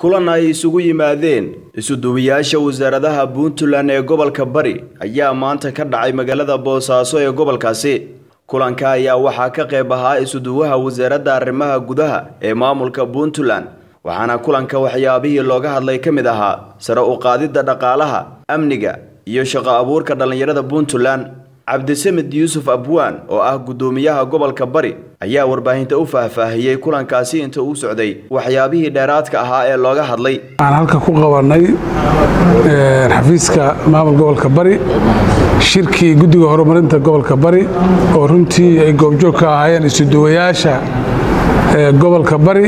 kulan ay isugu yimaadeen isuduwayaasha wasaaradaha puntland ee gobolka bari ayaa maanta ka dhacay magaalada boosaaso ee gobolkaasi kulanka ayaa waxaa ka qayb ahaa isuduwaha wasaaradda arrimaha gudaha ee maamulka puntland waxaana kulanka waxyaabihii looga hadlay ka mid ahaa sare u qaadidda dhaqaalaha amniga iyo shaqo abuurka dhallinyarada puntland cabdisamed yuusuf abwaan oo ah guddoomiyaha gobolka bari ayaa warbaahinta u faahfaahiyey kulankaasi inta uu socday waxyaabihii dheeraadka ahaa ee looga hadlay waxaan halka ku qabanay xafiiska maamul gobolka bari shirkii guddiga horumarinta gobolka bari oo runtii ay goobjoog ka ahaayeen isuduwayaasha gobolka bari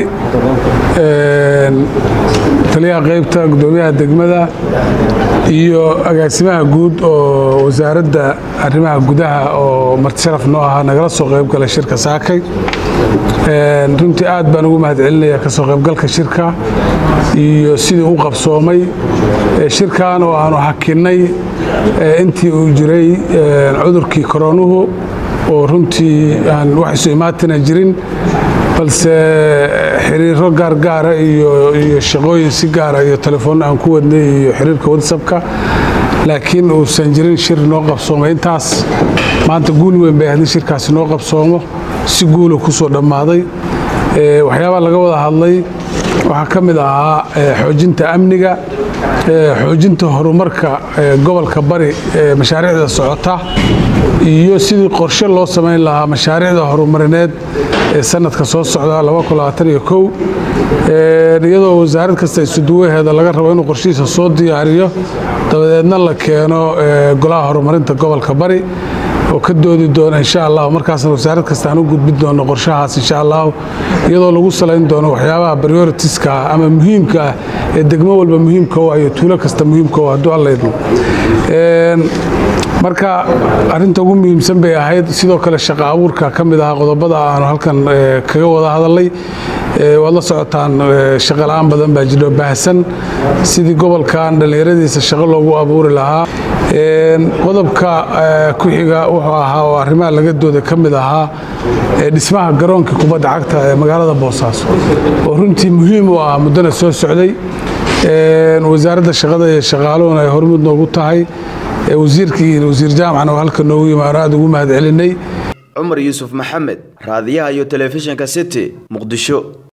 taliyaha qaybta guddoomiyaha degmada iyo agaasimaha guud oo wasaaradda arrimaha gudaha oo marti sharaf noo ahaa nagala soo qayb galay shirka saakay runtii aad baan ugu mahad celinaya kasoo qaybgalka shirka iyo sidii u qabsoomay shirkan oo aanu hakinnay intii uu jiray cudurkii koroonuhu oo runtii aan wax isu imaatina jirin balse xiriiro gaargaara iyo shaqooyin si gaara iyo telefoon aan ku wadnay iyo xiriirka whatsappka laakiin uusan jirin shir noo qabsoomay intaas maanta guul weyn bay ahayd in shirkaasi noo qabsoomo si guula ku soo dhammaaday waxyaabaa laga wada hadlay waxaa ka mid ahaa xoojinta amniga xoojinta horumarka gobolka bari ee mashaariicda socota iyo sidii qorshe loo samayn lahaa mashaariicda horumarineed ee sanadka soo socda iyadoo wasaarad kasta isuduwaheeda laga rabo inuu qorshihiisa soo diyaariyo dabadeedna la keeno golaha horumarinta gobolka bari oo ka doodi doona insha allah markaasna wasaarad kasta aan u gudbin doono qorshahaas insha allah iyadoo lagu salayn doono waxyaabaha prioritiska ah ama muhiimka ah ee degmo walba muhiimka u ah iyo tuulo kasta muhiimka u hadduu alla idmo marka arinta ugu muhiimsan bay ahayd sidoo kale shaqo abuurka ka mid ahaa qodobada aanu halkan kaga wada hadalay waad la socotaan shaqola'aan badan baa jiro baahsan sidii gobolkan dhallinyaradiisa shaqo loogu abuuri lahaa qodobka ku xiga wuxuu ahaa oo arrimaha laga dooda ka mid ahaa dhismaha garoonka kubadda cagta ee magaalada boosaaso oo runtii muhiim u ah muddana soo socday wasaaradda shaqada iyo shaqaaluhuna ay hormud noogu tahay wasiirkii wasiir jaamacna oo halka noogu yimaano aad ugu mahad celinay cumar yuusuf maxamed raadiyaha iyo telefishinka city muqdisho